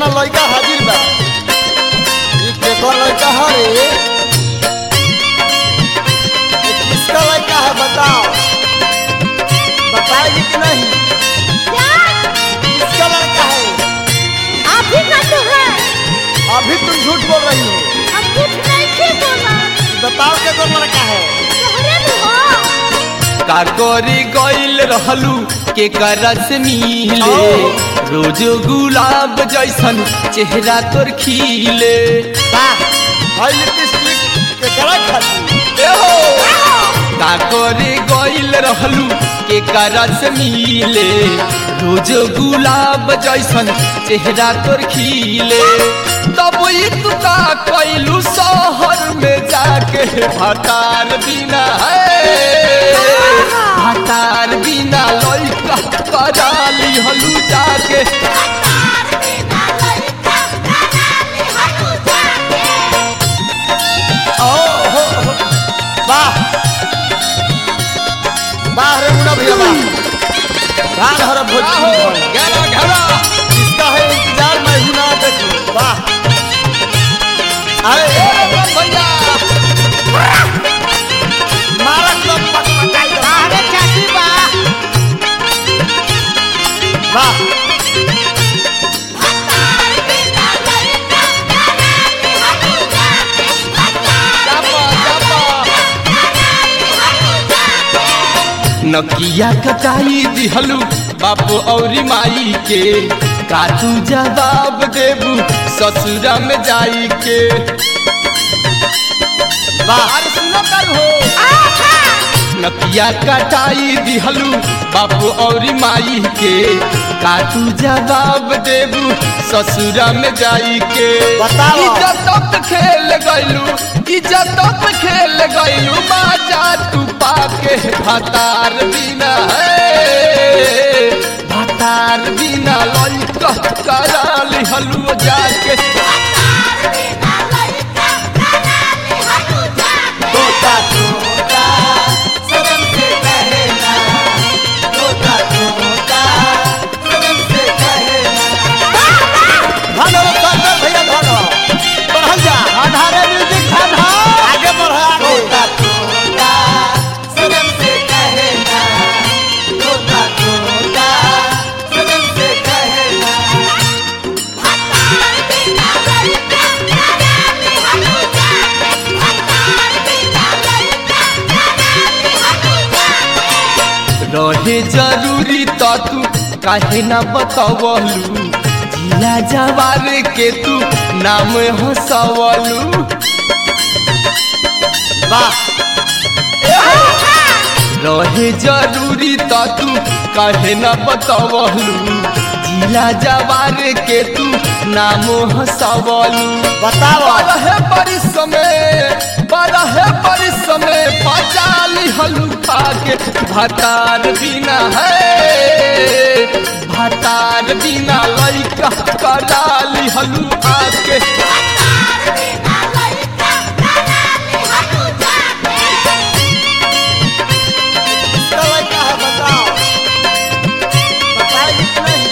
ना लड़का हाजिर बा ये केकर लड़का है रे ये किसका लड़का है बताओ बताएगी कि नहीं क्या किसका लड़का है आप ही का तो है अभी तुम झूठ बोल रही हो हम कुछ नहीं थे बोला बताओ केकर लड़का है तोहरे में हो का करी गइल रहलू के करस मिले ओ। रोज गुलाब जैसन चेहरा तोर खिले वाह हाई लिपस्टिक केकरा खाती ए हो का करे गइल रहलू के करस मिले रोज गुलाब जैसन चेहरा तोर खिले तब ई तू का कैलू शहर में जाके भटार बिना है भटार बिना लइका कराली हलू जाके ओ हो हो वाह वाह रे मुन्ना भैया वाह रान हर भोजपुरी भवन। घेरा घेरा इसका है इंतजार मैं हूं ना देखूं वाह अरे ए भैया मारा क्लब पटपटाई दो। अरे चाची बा वाह चापा चापा नकिया कटाई दिहलू बाप औरी माई के का तू जवाब देबू ससुरा में जाई के वाह अरे सुनो कर हो नकिया कटाई दिहलू बाप औरी माई के का तू जवाब देबू ससुरा में जाई के बताओ। इज्जत खेल गइलू इज्जत खेल गइलू बाजा तू पाके भतार बिना है भतार बिना लइका कराली हलू जाके तोता तोता सनम से कहना तोता तोता सनम से कहना भागो शंकर भैया भागो बढ़ल जा आधारे म्यूजिक धन आगे बढ़ आगे तोता तोता सनम से कहना तोता तोता सनम से कहना रहे जरूरी तो तू काहे ना बतावलू जिला जवार के तू नाम हंसवलू वाह रहे जरूरी तो तू काहे ना बतावलू जिला जवार के तू नाम हंसवलू बताओ बरहे परिश्रमे बरहे परिश्रमे पचाली हलुका के भतार बिना है भतार बिना लइका कराली हलुका के किसका लड़का है बताओ बताएगी कि नहीं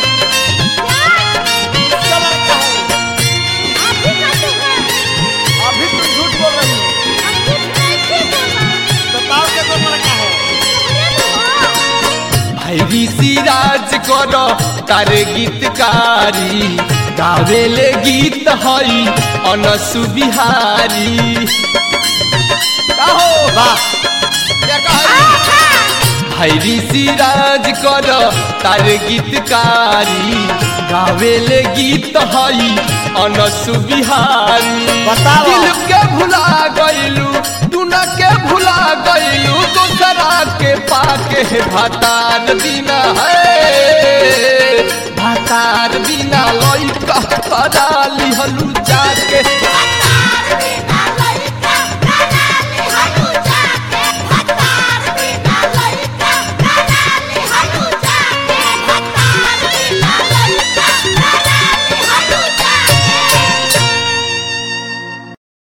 किसका लड़का है आप ही का तो है अभी तुम झूठ बोल रही हो हम कुछ नहीं थे बोला बताओ के तो लड़का है तोहरे में हो भाई सिराज कर तार गीतकारी गावेले गीत हई अनसु बिहारी कहो वाह भाई सिराज कर तार गीतकारी गावेले गीत हई अनसु बिहारी बताओ। दिल के भुला गइलू दुना के भुला गइलू दूसरा के पाके भतार बिना है भतार बिना लइका कराली हलू जाके